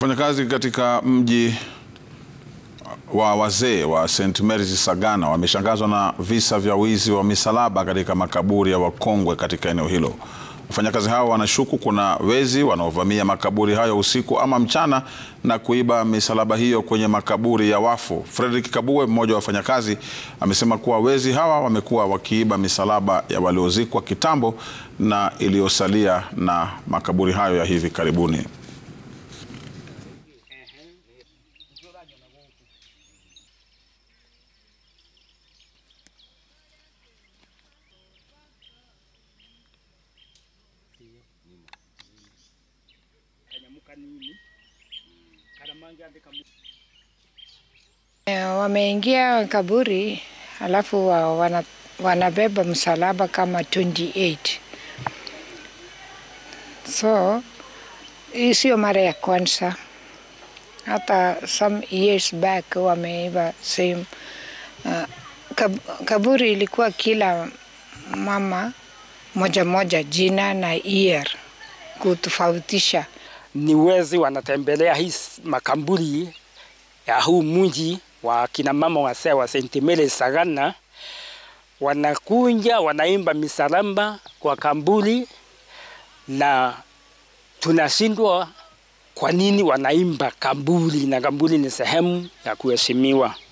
Wafanyakazi katika mji wa wazee wa St Mary's Sagana wameshangazwa na visa vya wizi wa misalaba katika makaburi ya wakongwe katika eneo hilo. Wafanyakazi hao wanashuku kuna wezi wanaovamia makaburi hayo usiku ama mchana na kuiba misalaba hiyo kwenye makaburi ya wafu. Frederick Kabue, mmoja wa wafanyakazi, amesema kuwa wezi hawa wamekuwa wakiiba misalaba ya waliozikwa kitambo na iliyosalia na makaburi hayo ya hivi karibuni. Wameingia kaburi alafu wa- wana, wanabeba msalaba kama 28 so hii sio mara ya kwanza, hata some years back wameiba same. Uh, kab, kaburi ilikuwa kila mama moja moja jina na year kutofautisha. ni wezi wanatembelea hii makamburi ya huu mji wa kina mama wasee wa St. Mary's Sagana, wanakunja wanaimba misalamba kwa kamburi, na tunashindwa kwa nini wanaimba kamburi, na kamburi ni sehemu ya kuheshimiwa.